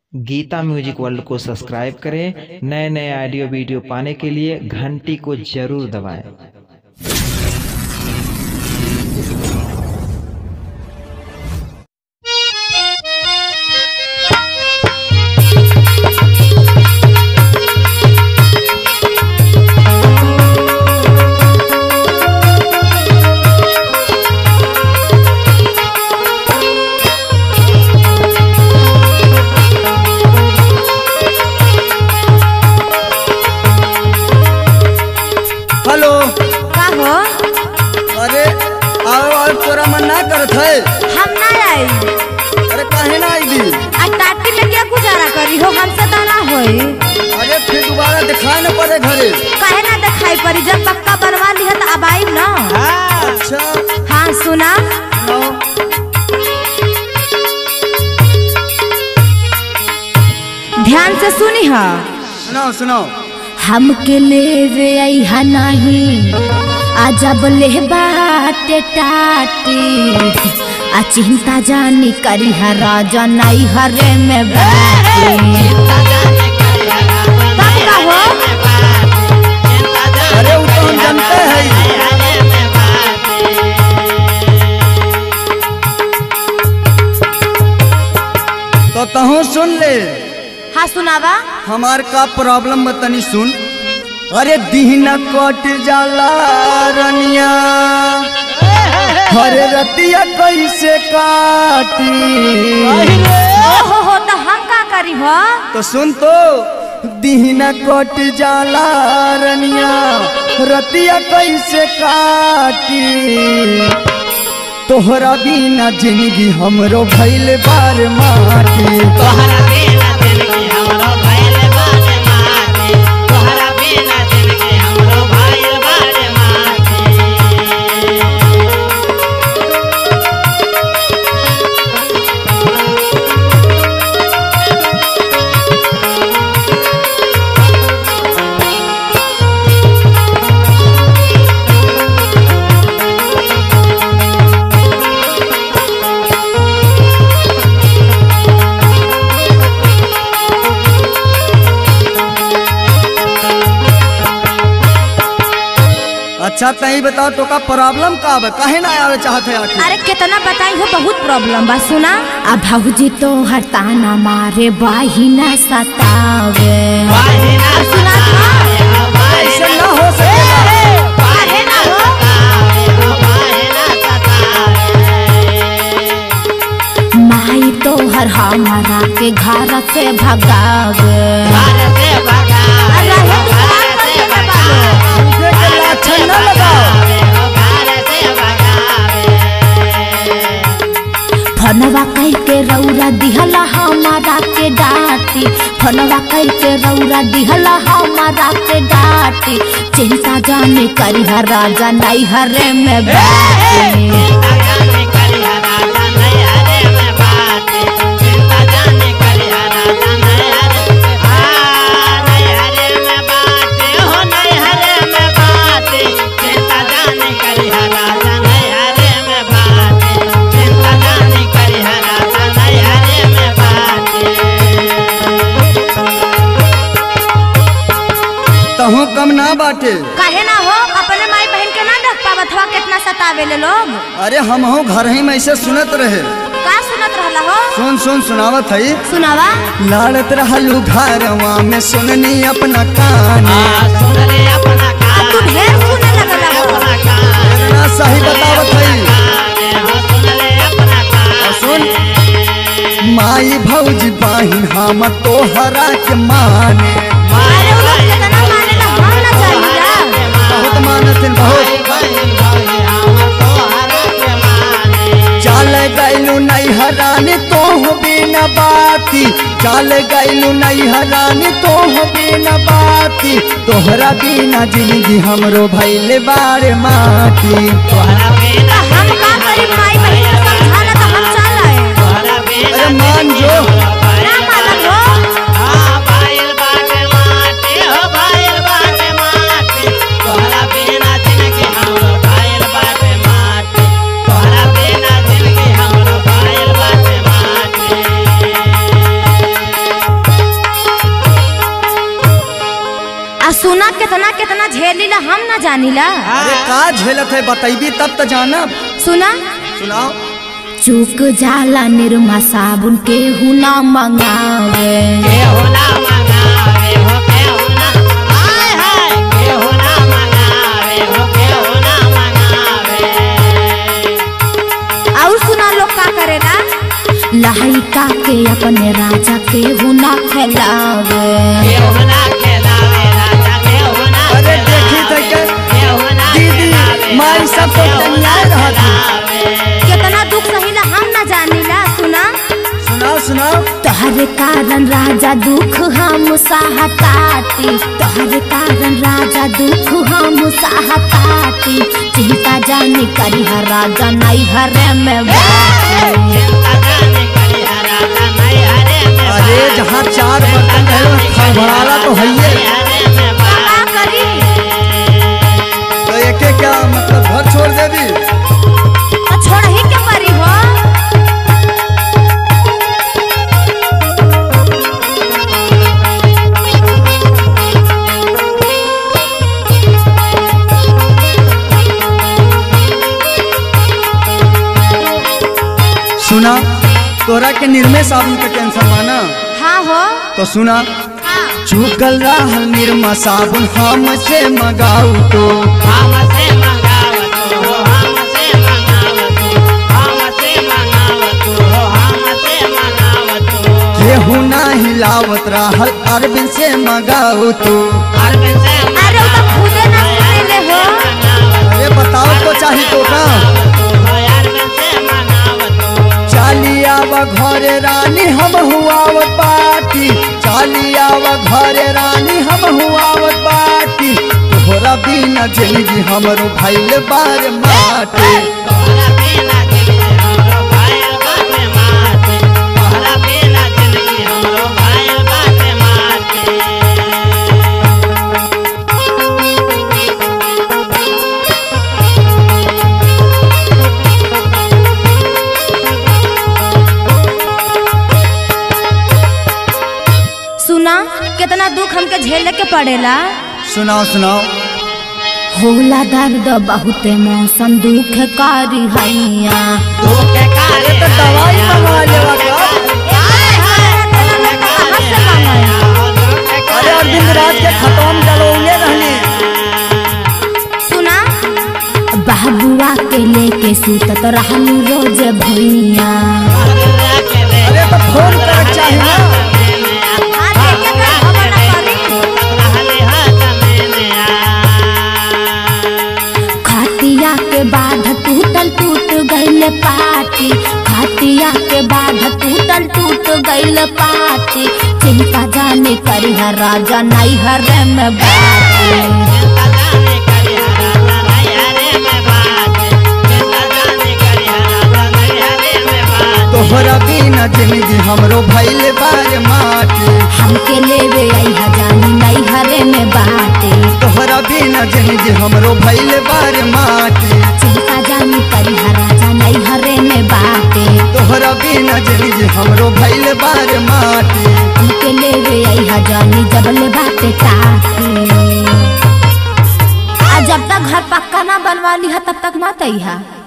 Geeta music world को subscribe करें नए नए ऑडियो वीडियो पाने के लिए घंटी को जरूर दबाएं हेलो का हो अरे आओ आओ तोरा मन ना करत है हम ना आई अरे काहे ना आई दी आ टाटी में क्या गुजारा करी हो हमसे तो ना होई अरे फिर दोबारा दिखाए न पड़े घरे काहे ना दिखाई पड़ी जब पक्का बनवा लिया तो अब आई ना अच्छा हाँ सुना नो ध्यान से सुनी हा सुनाओ सुनाओ हमके लेवे आई नहीं आ जब ले बाटे टाटी आ चिंता जानी करी हा राजा नहीं हरे में बाटी कब का हो अरे वो तो हम जानते हैं तो तहु सुन ले हाँ सुनावा हमार का प्रॉब्लम तनी सुन अरे दीन कट जाला रनिया हरे रतिया कैसे काटी ओहो हो तो हम का करी हो तो सुन तो दीन कट जाला रनिया रतिया कैसे काटी तोहरा बिना जिंदगी हमरो भइल बार माटी तोहरा बिना जिंदगी हमरो भइल बाटे माटी तोहरा बिना जिंदगी हमरो भइल बाटे माटी अच्छा तही बताओ तो का प्रॉब्लम का बा काहे ना आवे चाहत है आखिर अरे कितना बताई हो बहुत प्रॉब्लम बा सुना अब भाऊजी तो हरताना मारे बाहिना सतावे बाहिना सुना था? ऐसे ना हो सकेला काहे ना हो बाहिना सतावे माई तो हर हमारा के घर से भगावे घर से भगावे अरे हे तू घर बात से करके ना भगावे मुझे के लाछन ना लगाओ घर से भगावे फनवा कह के रौरा दिहला हमारा के डांटी फनवा कह के रौरा दिहला हमारा के डांटी चिंता जाने करी हर राजा नहीं हरे में बैठी चिंता जाने करी राजा नहीं हरे में बाटे चिंता जाने करी राजा नहीं हरे आ नहीं हरे में बाटे हो नहीं हरे में बाटे चिंता जाने करी राजा नहीं हरे में बाटे चिंता जाने करी राजा नहीं हरे में बाटे तहु कम ना बाटे काहे ना हो अपने माई बहन के ना देख पावत हवा कितना सतावे ले लोग अरे हम हो घर ही में ऐसे सुनत रहे का सुनत रहला हो सुन सुन सुनावत है सुनावा लाड़त रहलू घरवा में सुननी अपना कहानी आ सुन ले अपना अब कान तू ढेर सुने लगला हो अपना कान ना सही बतावत है हो सुन ले अपना कान और सुन माई भौजी बाहिन हम तोहरा के माने अरे वो लोग कितना मानेला हम ना जानिला बहुत मानत बहुत चल गैलू नहीं हरानी तो बिना बाती चल गैलू नहीं हरानी तो बिना बाती तोहरा बिना जिंदगी हमरो भैले बारे माटी तो हम का करी माई बहन के समझाना तो हम चल आए अरे मान जो ना मालूम हो कितना कितना झेलीला हम ना जानीला अरे का झेलत है बतैबी तब तो जानब सुना सुनाओ चूक जाला निरमा साबुन के हुना मंगावे केहू ना मंगावे हो केहू ना हाय हाय केहू ना मंगावे हो केहू ना मंगावे और सुना लोग का करेला लहका के अपने राजा के हुना खिलावे केहू ना खेलावे राजा केहू ना अरे देखी तो के केहू ना दीदी, खेलावे माई सब तो केहू ना तैयार रहत है। खेलावे। कितना दुख सहिला हम ना जानीला सुना सुनाओ सुनाओ तोहरे कारण राजा दुख हम सहताती तोहरे कारण राजा दुख हम सहताती चिंता जाने करी हर राजा नहीं हरे में बाती। चिंता जाने करी राजा नहीं हरे में अरे बात। जहाँ चार बर्तन रहे वहाँ खड़बड़ाला तो है ही है। हरे में बात। का करी तो एके क्या मतलब घर छोड़ देवी तो छोड़ ही के परी हो सुना तोरा के निर्मय साबुन के टेंशन माना हाँ हो तो सुना हाँ चुकल रहल निर्मा साबुन हमसे मगाऊ तो हमसे मंगावत हो हमसे मंगावत हो हमसे मंगावत हो हमसे मंगावत हो केहू ना हिलावत रहल अरविंद से मगाऊ तो अरविंद से अरे वो तो खुदे ना सुनेले हो अरे बताओ तो चाही तो का अरविंद से मंगावत हो चालियावा घरे रानी हम हुआवत बाटी चालियावा घरे रानी हम हुआवत बाटी तोहरा बिना जिंदगी हमरो भइल बार माटी तोहरा बिना जिंदगी हमरो भाइल बाटे माटी तोहरा बिना जिंदगी हमरो भाइल बाटे माटी सुना कितना दुख हमके झेले के पड़ेला सुनाओ सुनाओ होला दर्द बहुत मौसम दुख कारी हैया धोखे कारे तो दवाई मंगवा लेवा का अरे अरविंद राज के खतम डलौले रहनी सुना बाबुआ के लेके सुतत रहलू रोज भैया अरे तो फोन कर चाही ना खातिया के बाद टूटल टूट गइल पाटी खातिया के बाद टूटल टूट गइल पाटी चिंता जाने करी हर राजा नहीं हरे में बाटी तोहरा बिना जिंदगी हमरो भइल बार माटी हमके लेवे आई हजानी नहीं हरे में बाटे तोहरा बिना जिंदगी हमरो भइल बार माटी चिंता जानी करी हर राजा नहीं हरे में बाटे तोहरा बिना जिंदगी हमरो भइल बार माटी हमके लेवे आई हजानी जबल बाटे टाटी आ जब तक घर पक्का ना बनवा लिहा तब तक मत आई